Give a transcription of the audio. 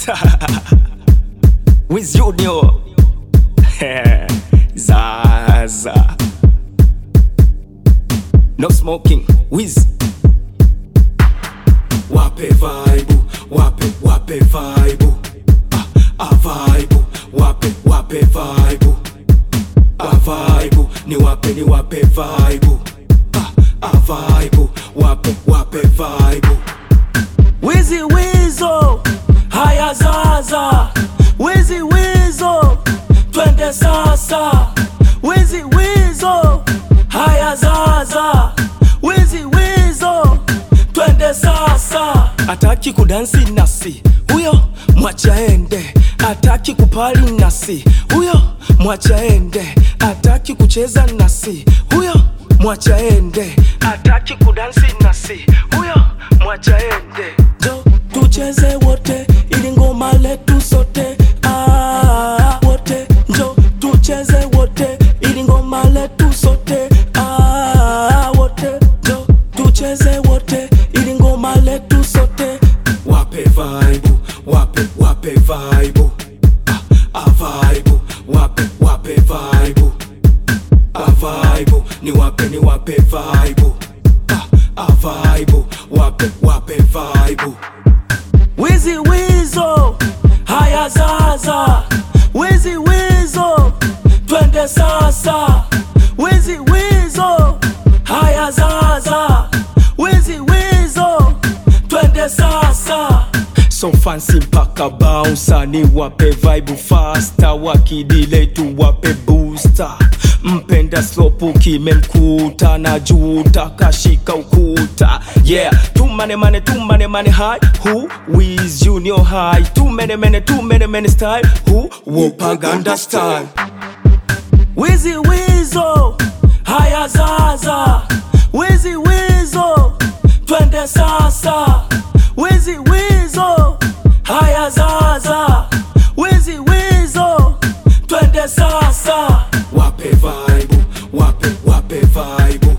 Wiz Junior Zaza No smoking Wiz wape vibe wape wape vibe ah, ah vibe wape wape vibe ah vibe ni wape ni wape vibe ah, ah vibe wape wape vibe Wizi Wizo Haya Zaza Wizi Wizo Twende sasa Wizi Wizo Haya Zaza Wizi Wizo Twende sasa Ataki kudansi nasi Huyo mwacha ende Ataki kupali nasi Huyo mwacha ende Ataki kucheza nasi Huyo mwacha ende Ataki kudansi nasi Huyo mwacha ende Jo tucheze wote ili ngoma letu sote ah, wote njo tucheze wote ili ngoma letu sote ah, wote njo tucheze wote ili ngoma letu sote wape vibe wape wape vibe ah, ah vibe wape wape vibe ah vibe ni wape ni wape vibe ah, ah vibe wape wape vibe Wizi Wizo haya Zaza Wizi Wizo twende sasa Wizi Wizo haya Zaza Wizi Wizo twende sasa So fancy mpaka bouncer ni wape vibe faster wakidile tu wape booster mpenda slopu kimemkuta na juta kashika ukuta yeah tumane mane tumane mane high who is junior high tumene mene tumene mene style who wopaganda style Wizi Wizo haya Zaza Wizi Wizo twende sasa Wizi Wizo haya Zaza Wizi Wizo twende sasa wape vibe wape wape vibe